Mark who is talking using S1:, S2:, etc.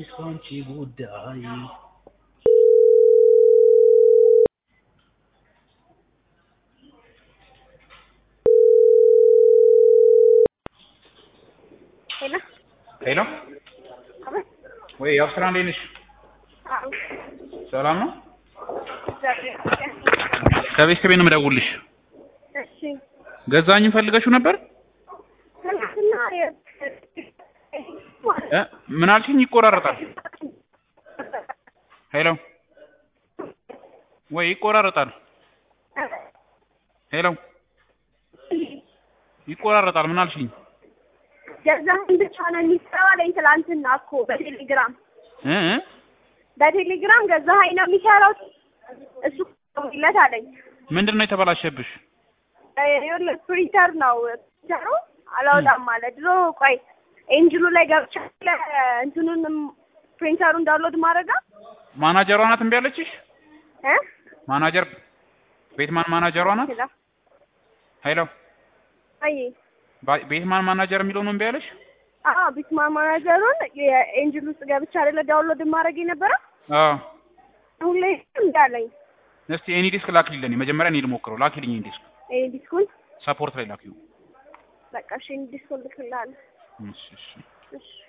S1: ካንቺ ጉዳይ
S2: ሄሎ
S1: ሄሎ
S2: አቤት።
S1: ወይ አብስራ እንዴት ነሽ?
S2: አዎ፣
S1: ሰላም ነው?
S2: እግዚአብሔር ይመስገን።
S1: ከቤት ከቤት ነው የምደውልልሽ።
S2: እሺ
S1: ገዛኝን ፈልገሽው ነበር?
S2: ትናንትና የ-
S1: እ ምን አልሽኝ? ይቆራረጣል። ሄሎ ወይ ይቆራረጣል። ሄሎ ይቆራረጣል። ምን አልሽኝ?
S2: ገዛኸኝ ብቻ ነው የሚሰራው አለኝ ትናንትና እኮ በቴሌግራም
S1: እ እ
S2: በቴሌግራም ገዛኸኝ ነው የሚሰራው እሱ ለት አለኝ።
S1: ምንድን ነው የተበላሸብሽ?
S2: ይኸውልህ ፕሪንተር ነው ፕሪንተሩ አላወጣም ማለት ድሮ ቆይ ኤንጅሉ ላይ ገብቻ እንትኑንም ፕሪንተሩን ዳውንሎድ ማድረጋ
S1: ማናጀሯ ናት እምቢ አለችሽ?
S2: እ
S1: ማናጀር ቤትማን ማናጀሯ ናት?
S2: ሄሎ
S1: ሄሎ
S2: አይ
S1: ባ- ቤትማን ማናጀር የሚለው ነው እምቢ አለሽ?
S2: አዎ ቢትማ ማናጀሩን የኤንጅል ውስጥ ገብቻ አይደለ ዳውንሎድ ማድረግ የነበረ
S1: አዎ
S2: አሁን ላይ እንዳለኝ
S1: እስቲ ኤኒ ዲስክ ላኪልኝ። መጀመሪያ እኔ ልሞክረው። ላኪልኝ ኤኒ ዲስክ
S2: ይሄ ዲስኩን
S1: ሰፖርት ላይ ላኪው።
S2: በቃ እሺ ዲስኩን ልክልሃለሁ
S1: እሺ እሺ
S2: እሺ